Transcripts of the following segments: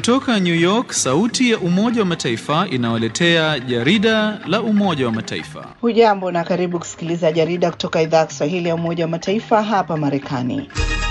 Kutoka New York, sauti ya Umoja wa Mataifa inawaletea jarida la Umoja wa Mataifa. Hujambo na karibu kusikiliza jarida kutoka idhaa ya Kiswahili ya Umoja wa Mataifa hapa Marekani.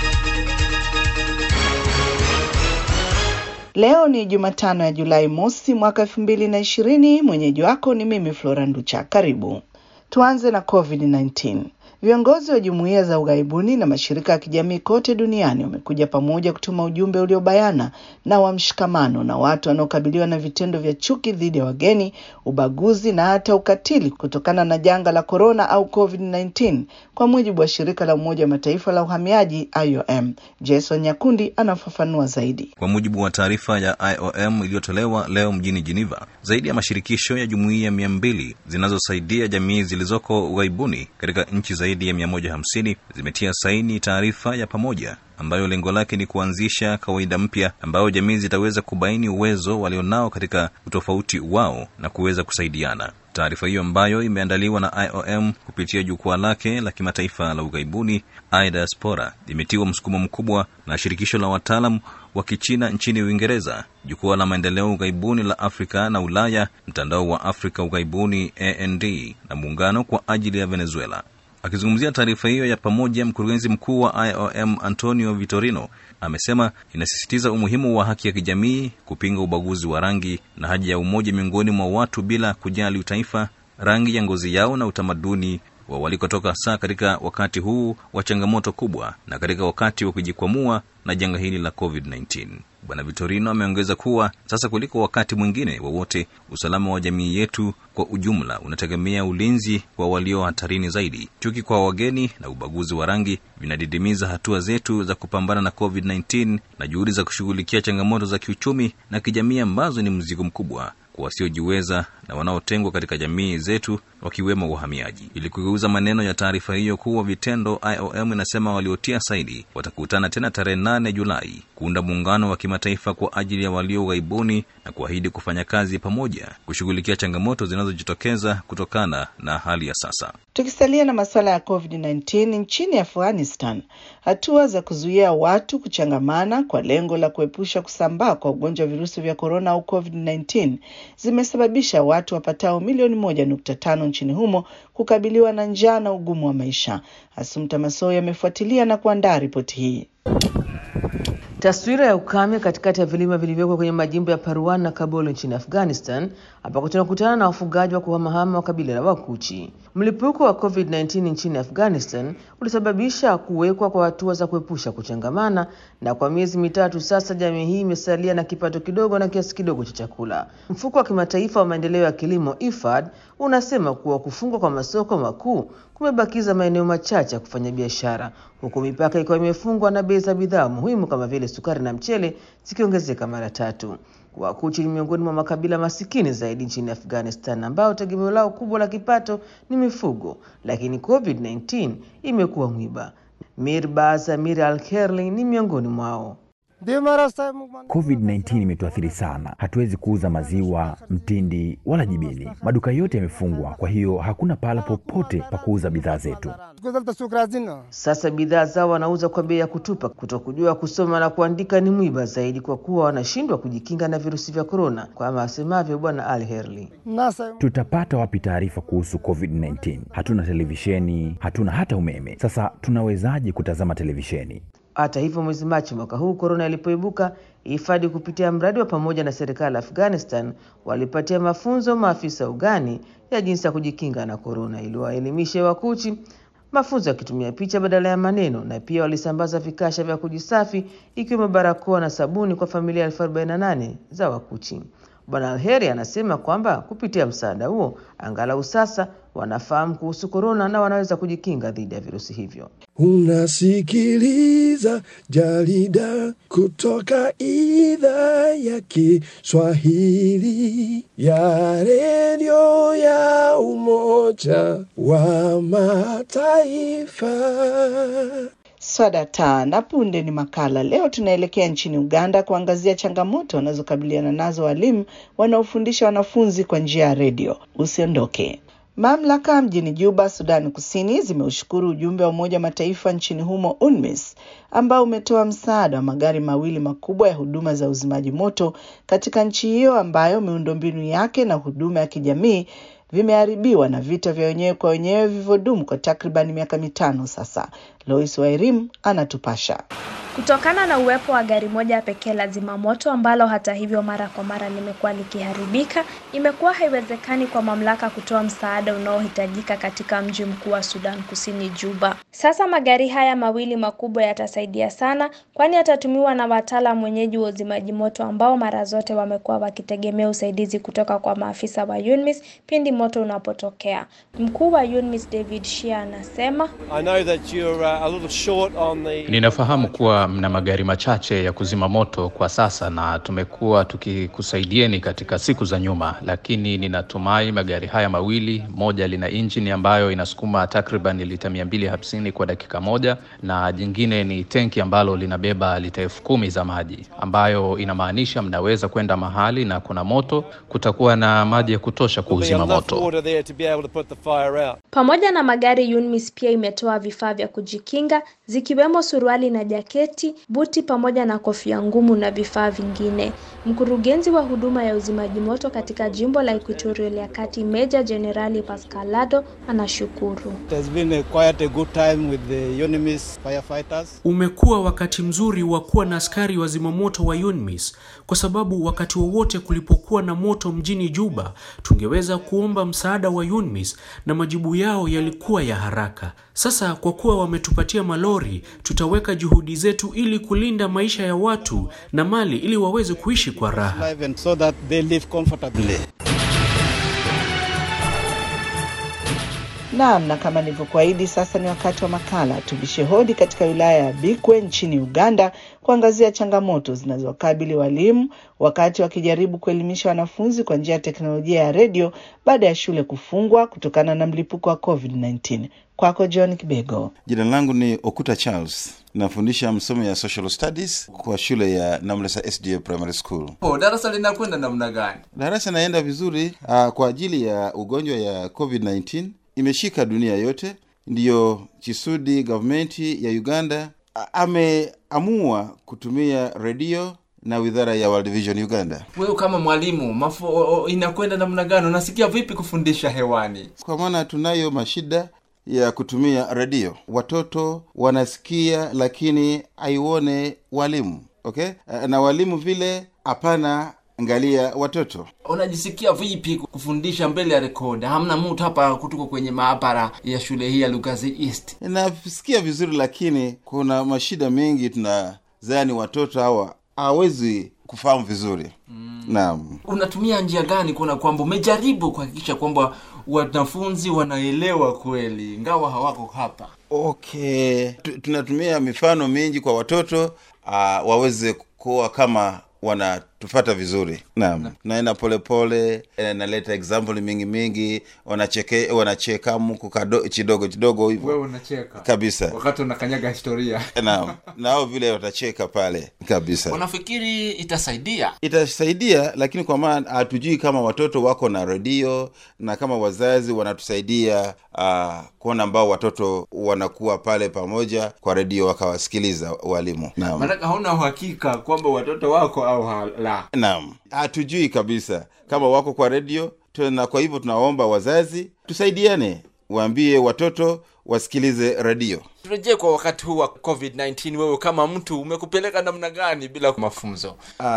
Leo ni Jumatano ya Julai mosi mwaka elfu mbili na ishirini. Mwenyeji wako ni mimi Flora Nducha. Karibu. Tuanze na COVID-19. Viongozi wa jumuiya za ughaibuni na mashirika ya kijamii kote duniani wamekuja pamoja kutuma ujumbe uliobayana na wa mshikamano na watu wanaokabiliwa na vitendo vya chuki dhidi ya wageni, ubaguzi na hata ukatili kutokana na janga la korona au COVID-19, kwa mujibu wa shirika la Umoja wa Mataifa la uhamiaji IOM. Jason Nyakundi anafafanua zaidi. Kwa mujibu wa taarifa ya IOM iliyotolewa leo mjini Geneva, zaidi ya mashirikisho ya jumuiya mia mbili zinazosaidia jamii zilizoko ughaibuni katika nchi zaidi ya 150 zimetia saini taarifa ya pamoja ambayo lengo lake ni kuanzisha kawaida mpya ambayo jamii zitaweza kubaini uwezo walionao katika utofauti wao na kuweza kusaidiana. Taarifa hiyo ambayo imeandaliwa na IOM kupitia jukwaa lake la kimataifa la ughaibuni iDiaspora imetiwa msukumo mkubwa na shirikisho la wataalam wa Kichina nchini Uingereza, jukwaa la maendeleo ughaibuni la Afrika na Ulaya, mtandao wa Afrika ughaibuni AND na muungano kwa ajili ya Venezuela. Akizungumzia taarifa hiyo ya pamoja, mkurugenzi mkuu wa IOM Antonio Vitorino amesema inasisitiza umuhimu wa haki ya kijamii, kupinga ubaguzi wa rangi na haja ya umoja miongoni mwa watu bila kujali utaifa, rangi ya ngozi yao na utamaduni wa walikotoka, hasa katika wakati huu wa changamoto kubwa na katika wakati wa kujikwamua na janga hili la COVID-19. Bwana Vitorino ameongeza kuwa sasa kuliko wakati mwingine wowote, usalama wa jamii yetu kwa ujumla unategemea ulinzi kwa walio hatarini zaidi. Chuki kwa wageni na ubaguzi wa rangi vinadidimiza hatua zetu za kupambana na COVID-19 na juhudi za kushughulikia changamoto za kiuchumi na kijamii ambazo ni mzigo mkubwa kwa wasiojiweza na wanaotengwa katika jamii zetu wakiwemo wahamiaji. Ili kugeuza maneno ya taarifa hiyo kuwa vitendo, IOM inasema waliotia saini watakutana tena tarehe 8 Julai kuunda muungano wa kimataifa kwa ajili ya walio ughaibuni na kuahidi kufanya kazi pamoja kushughulikia changamoto zinazojitokeza kutokana na hali ya sasa. Tukisalia na masuala ya COVID-19 nchini Afghanistan, hatua za kuzuia watu kuchangamana kwa lengo la kuepusha kusambaa kwa ugonjwa wa virusi vya korona au COVID-19 zimesababisha watu wapatao milioni moja nukta tano nchini humo kukabiliwa na njaa na ugumu wa maisha. Asumta Masoi amefuatilia na kuandaa ripoti hii. Taswira ya ukame katikati ya vilima vilivyoko kwenye majimbo ya Parwan na Kabul nchini Afghanistan, ambako tunakutana na wafugaji wa kuhamahama wa kabila la Wakuchi. Mlipuko wa COVID-19 nchini Afghanistan ulisababisha kuwekwa kwa hatua za kuepusha kuchangamana, na kwa miezi mitatu sasa jamii hii imesalia na kipato kidogo na kiasi kidogo cha chakula. Mfuko wa kimataifa wa maendeleo ya kilimo IFAD unasema kuwa kufungwa kwa masoko makuu kumebakiza maeneo machache ya kufanya biashara, huku mipaka ikiwa imefungwa na bei za bidhaa muhimu kama vile sukari na mchele zikiongezeka mara tatu. Wakuchi ni miongoni mwa makabila masikini zaidi nchini Afghanistan, ambao tegemeo lao kubwa la kipato ni mifugo, lakini COVID-19 imekuwa mwiba. Mirbaz Amir Al Kerli ni miongoni mwao. COVID-19 imetuathiri sana. Hatuwezi kuuza maziwa, mtindi wala jibini. Maduka yote yamefungwa, kwa hiyo hakuna pahala popote pa kuuza bidhaa zetu. Sasa bidhaa zao wanauza kwa bei ya kutupa. Kutokujua kusoma na kuandika ni mwiba zaidi, kwa kuwa wanashindwa kujikinga na virusi vya korona, kama asemavyo Bwana Al Herli. Tutapata wapi taarifa kuhusu COVID-19? Hatuna televisheni, hatuna hata umeme. Sasa tunawezaje kutazama televisheni? Hata hivyo, mwezi Machi mwaka huu korona ilipoibuka, hifadhi kupitia mradi wa pamoja na serikali ya Afghanistan walipatia mafunzo maafisa ugani ya jinsi ya kujikinga na korona ili waelimishe Wakuchi, mafunzo yakitumia picha badala ya maneno, na pia walisambaza vikasha vya kujisafi ikiwemo barakoa na sabuni kwa familia elfu arobaini na nane za Wakuchi. Bwana Alheri anasema kwamba kupitia msaada huo angalau sasa wanafahamu kuhusu korona na wanaweza kujikinga dhidi ya virusi hivyo. Unasikiliza jarida kutoka idhaa ya Kiswahili ya redio ya Umoja wa Mataifa. Swadata na punde ni makala. Leo tunaelekea nchini Uganda kuangazia changamoto wanazokabiliana nazo walimu wanaofundisha wanafunzi kwa njia ya redio. Usiondoke. Mamlaka mjini Juba, Sudani Kusini, zimeushukuru ujumbe wa Umoja wa Mataifa nchini humo UNMISS ambao umetoa msaada wa magari mawili makubwa ya huduma za uzimaji moto katika nchi hiyo ambayo miundombinu yake na huduma ya kijamii vimeharibiwa na vita vya wenyewe kwa wenyewe vilivyodumu kwa takriban miaka mitano sasa. Lois Wairim anatupasha. Kutokana na uwepo wa gari moja pekee la zimamoto ambalo hata hivyo mara kwa mara limekuwa likiharibika, imekuwa haiwezekani kwa mamlaka kutoa msaada unaohitajika katika mji mkuu wa Sudan Kusini, Juba. Sasa magari haya mawili makubwa yatasaidia sana, kwani yatatumiwa na wataalamu wenyeji wa uzimaji moto ambao mara zote wamekuwa wakitegemea usaidizi kutoka kwa maafisa wa UNMISS pindi moto unapotokea. Mkuu wa UNMISS David Shea anasema I know that you're uh, a little short on the Ninafahamu kuwa mna magari machache ya kuzima moto kwa sasa na tumekuwa tukikusaidieni katika siku za nyuma, lakini ninatumai magari haya mawili, moja lina injini ambayo inasukuma takriban lita 250 kwa dakika moja na jingine ni tenki ambalo linabeba lita elfu kumi za maji, ambayo inamaanisha mnaweza kwenda mahali na kuna moto, kutakuwa na maji ya kutosha be kuuzima enough moto. water there to be able to put the fire out. Pamoja na magari, UNMISS pia imetoa vifaa vya kujikinga zikiwemo suruali na jaketi, buti pamoja na kofia ngumu na vifaa vingine. Mkurugenzi wa huduma ya uzimaji moto katika jimbo la Equatorial ya Kati, Meja Jenerali Pascal Lado anashukuru. It has been a quite a good time with the UNIMIS firefighters. Umekuwa wakati mzuri wa kuwa na askari wa zimamoto wa UNMISS kwa sababu wakati wowote kulipokuwa na moto mjini Juba, tungeweza kuomba msaada wa UNMISS na majibu yao yalikuwa ya haraka. Sasa kwa kuwa wametupatia malori, tutaweka juhudi zetu ili kulinda maisha ya watu na mali ili waweze kuishi kwa raha. Live and so that they live comfortably. Naam, na kama nilivyokuahidi, sasa ni wakati wa makala. Tubishe hodi katika wilaya ya Bikwe nchini Uganda kuangazia changamoto zinazowakabili walimu wakati wakijaribu kuelimisha wanafunzi kwa njia ya teknolojia ya redio baada ya shule kufungwa kutokana na mlipuko wa COVID-19. Kwako John Kibego. Jina langu ni Okuta Charles, nafundisha masomo ya social studies kwa shule ya Namlesa SDA Primary School. Oh, darasa linakwenda namna gani? Darasa naenda vizuri uh, kwa ajili ya ugonjwa ya COVID-19 imeshika dunia yote, ndiyo Chisudi gavumenti ya Uganda a- ameamua kutumia redio na widhara ya World Vision Uganda, Wewe kama mwalimu mafo o- o- inakwenda namna gani? Unasikia vipi kufundisha hewani? kwa maana tunayo mashida ya kutumia redio. Watoto wanasikia lakini haione walimu okay? na walimu vile hapana angalia watoto Unajisikia vipi kufundisha mbele ya rekodi? Hamna mtu hapa kutoka kwenye maabara ya shule hii ya Lugazi East. nasikia vizuri lakini kuna mashida mengi tunazani watoto hawa hawezi kufahamu vizuri mm. naam Unatumia njia gani kuona kwamba umejaribu kuhakikisha kwamba wanafunzi wanaelewa kweli ingawa hawako hapa? okay Tu- tunatumia mifano mingi kwa watoto uh, waweze kuwa kama wanatufata vizuri naam naenda polepole eh, naleta example mingi mingi wanacheke wanacheka mku kado- chidogo chidogo hivyo unacheka kabisa wakati unakanyaga historia. naam nao vile watacheka pale kabisa Unafikiri itasaidia? itasaidia lakini kwa maana hatujui kama watoto wako na redio na kama wazazi wanatusaidia uh, kuona ambao watoto wanakuwa pale pamoja kwa redio wakawasikiliza walimu naam Maanake hauna uhakika kwamba watoto wako au ha- la. naam hatujui kabisa kama wako kwa redio na kwa hivyo tunaomba wazazi tusaidiane waambie watoto wasikilize redio Turejee kwa wakati huu wa COVID-19, wewe kama mtu umekupeleka namna gani bila mafunzo? uh,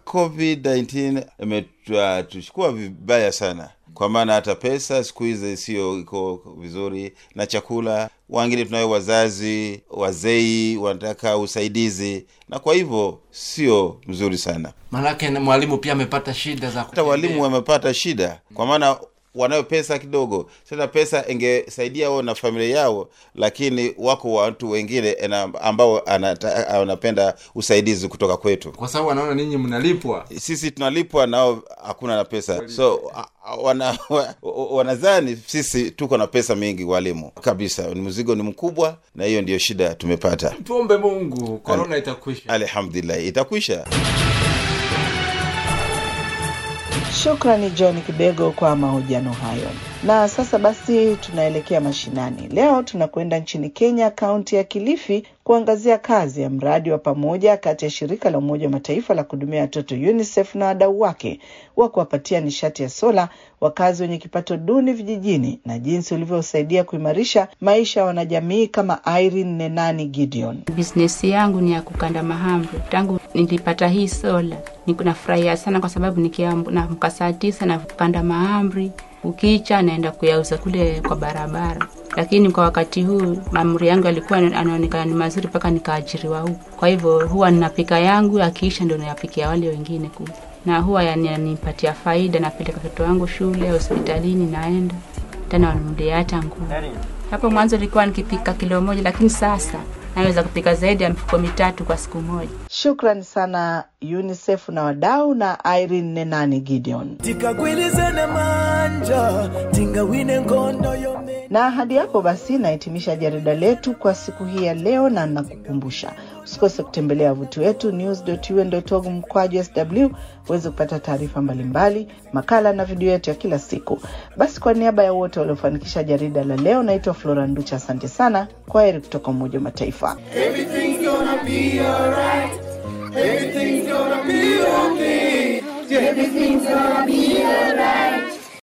covid-19 imetuchukua vibaya sana kwa maana hata pesa siku hizi sio iko vizuri na chakula wengine tunayo wazazi wazei wanataka usaidizi na kwa hivyo sio mzuri sana Maanake na mwalimu pia amepata shida za hata walimu wamepata shida kwa maana wanayo pesa kidogo sasa pesa ingesaidia wao na familia yao lakini wako watu wengine ena- ambao anata- wanapenda usaidizi kutoka kwetu kwa sababu wanaona ninyi mnalipwa. sisi tunalipwa nao hakuna na pesa so a- a- wana, wa- wanadhani sisi tuko na pesa mingi walimu kabisa ni mzigo ni mkubwa na hiyo ndio shida tumepata Tuombe Mungu korona itakwisha. alhamdulillah itakwisha Shukrani John Kibego kwa mahojiano hayo. Na sasa basi tunaelekea mashinani. Leo tunakwenda nchini Kenya, kaunti ya Kilifi, kuangazia kazi ya mradi wa pamoja kati ya shirika la Umoja wa Mataifa la kuhudumia watoto UNICEF na wadau wake wa kuwapatia nishati ya sola wakazi wenye kipato duni vijijini na jinsi ulivyosaidia kuimarisha maisha ya wanajamii kama Irene Nenani Gideon. Biznesi yangu ni ya kukanda mahamri. Tangu nilipata hii sola, niko nafurahia sana kwa sababu nikiamka saa tisa na kukanda mahamri, ukicha naenda kuyauza kule kwa barabara. Lakini kwa wakati huu maamri yangu yalikuwa anaonekana ni mazuri mpaka nikaajiriwa huku. Kwa hivyo huwa ninapika yangu, akiisha ndio nayapikia wale wengine kule, na huwa yananipatia faida. Napeleka watoto wangu shule, hospitalini naenda tena, wanunulia hata nguo. Hapo mwanzo nilikuwa nikipika kilo moja, lakini sasa naweza kupika zaidi ya mifuko mitatu kwa siku moja. Shukrani sana UNICEF na wadau na Irene Nenani Gideon. tikagwilizane manja tingawine ngondo yome Na hadi hapo basi nahitimisha jarida letu kwa siku hii ya leo, na nakukumbusha usikose kutembelea wavuti wetu news.un.org mkwaju sw uweze kupata taarifa mbalimbali, makala na video yetu ya kila siku. Basi kwa niaba ya wote waliofanikisha jarida la leo, naitwa Flora Nducha. Asante sana, kwa heri kutoka Umoja wa Mataifa. Everything's gonna be alright. Everything's gonna be okay. Everything's gonna be